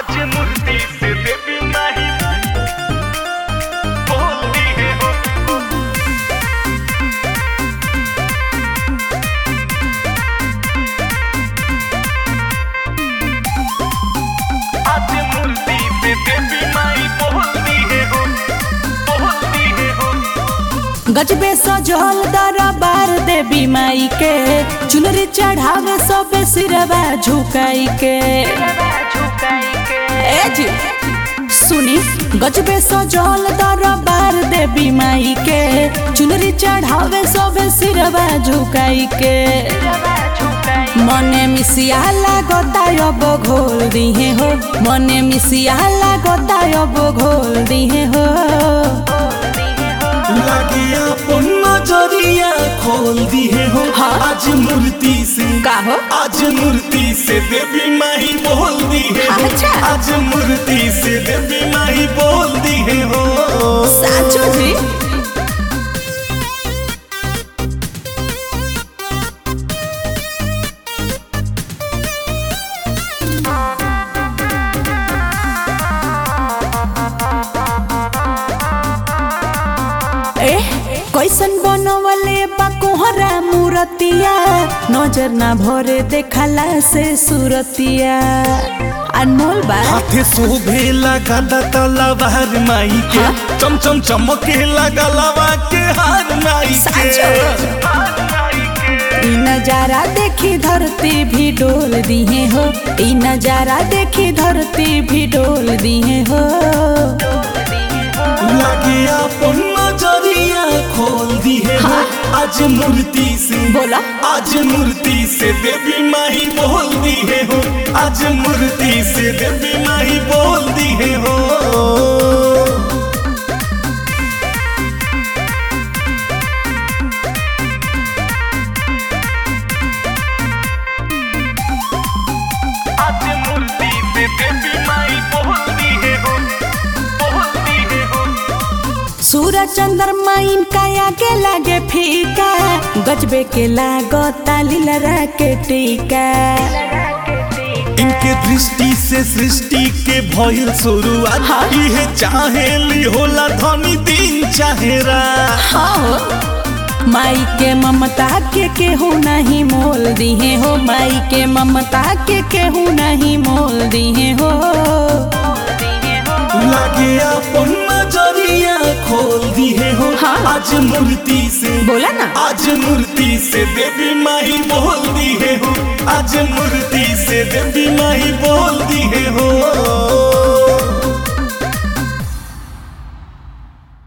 आज मूर्ति से देवी माही बोलती है हो आज मूर्ति से देवी माही बोलती है हो बोलती है हो गजबे सजल दरबार देवी माई के चुनरी चढ़ावे सबे सिरवा झुकाई के ए जी सुनी गजबे सजल दरबार देवी माई के चुनरी चढ़ावे सबे सिरवा झुकाई के मने मिसिया लागता अब घोल दिहे हो मने मिसिया लागता अब घोल दिहे हो लागिया अपन नजरिया खोल दिए हो हाँ। आज मूर्ति से का हो? आज मूर्ति से देवी माही बोल दी है हो। अच्छा। आज मूर्ति से देवी माही बोल दी है हो साचो जी ए कैसन बनवले बा कोहरा मूरतिया नजर ना भरे देखला से सूरतिया अनमोल बा हाथे शोभे लगा तलवार माई के हाँ। चमचम चमके लगा लवा के हार माई साचो। के ई नजारा देखी धरती भी डोल दिए हो ई नजारा देखी धरती भी डोल दिए हो लागे अपन नजरिया खोल दी है हो। हाँ। आज मूर्ति से बोला। आज मूर्ति से देवी माही बोल दी है हो आज मूर्ति से देवी माही बोल दी है हो आज मूर्ति से देवी माही बोलती है हो बोलती है हो सूरज चंद्रमा इनका आगे लागे फीका गजबे के लागता लीलरा के टीका इनके दृष्टि से सृष्टि के भइल शुरुआत हाँ। इहे चाहेली होला धनी दिन चाहेरा हाँ माई के ममता के केहू नहीं मोल दिए हो माई के ममता के केहू नहीं मोल दिए हो लागे अपन नजरिया खोल दिए हो हाँ। आज मूर्ति से बोला ना आज मूर्ति से देवी माही बोल दी है हो आज मूर्ति से देवी माही बोल दी है हो